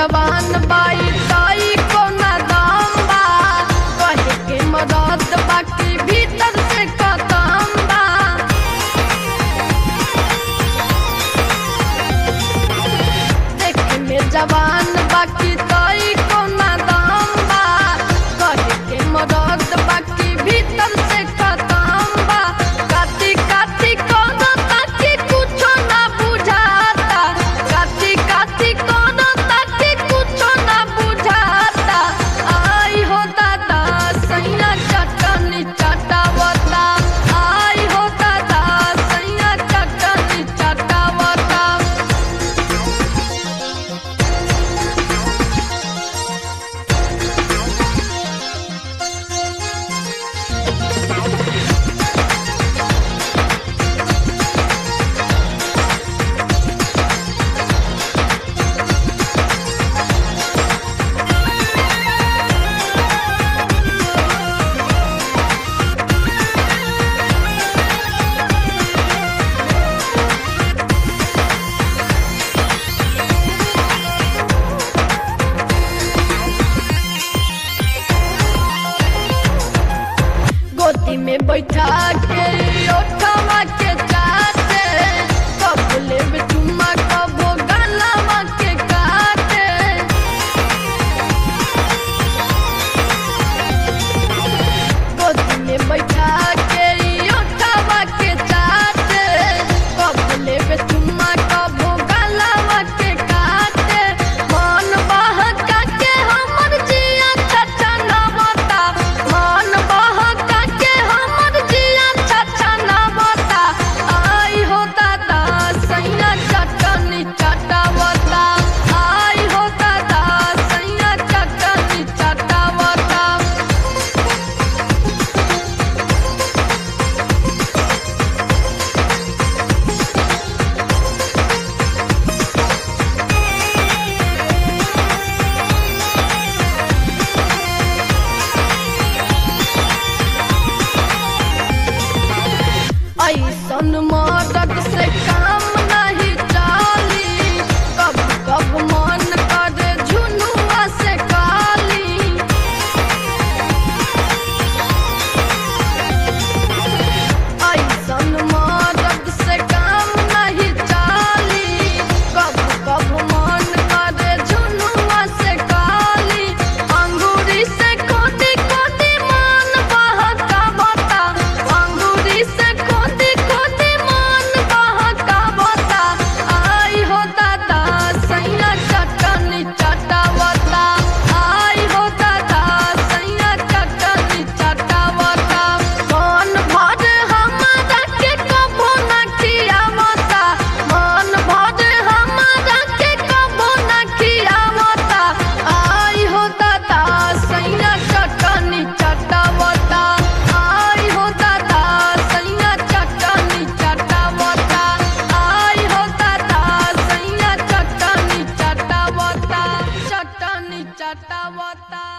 जवान बाई ताई कोना दाम बा कहे के मदद बाकी भीतर से खतम बा देखे में जवान बाकी ताई कोना दाम बा कहे के मदद बाकी भीतर से खतम बा काटी काटी कोनो ताकि कुछो ना बुझाता काटी काटी कोनो ताकि कुछो ना बुझाता आई हो दादा सैया चटनी चटावता आई हो दादा सैया चटनी चटावता गोदी में बैठा के ओठवा के चाटे कब लेब चुम्मा कबो गलवा के काटे गोदी में बैठा के ओठवा के चाटे कब लेब चुम्मा कबो गलवा के काटे मन बहका के हमर जिया छछा नवता मन बहका के हमर जिया छछा नवता आई हो दादा सैया चटनी चटावता आई हो दादा सैया चटनी चटावता ऐसन मदद से काम नहीं चाली कब कब मन करे झुनुआ से काली ऐसन मदद से काम नहीं चाली कब कब मन करे झुनुआ से काली अंगूरी से खोदी खोदी मन बहका बता अंगूरी से खोदी खोदी मन बहका बता आई हो दादा सैया चटनी चटावता आई हो दादा सैया चटनी चटावता मन भर हमारा के कबो ना खियावता मन भर हमारा के कबो ना खियावता आई हो दादा सैया चटनी चटावता आई हो दादा सैया चटनी चटावता आई हो दादा सैया चटनी चटावता चटनी चटावता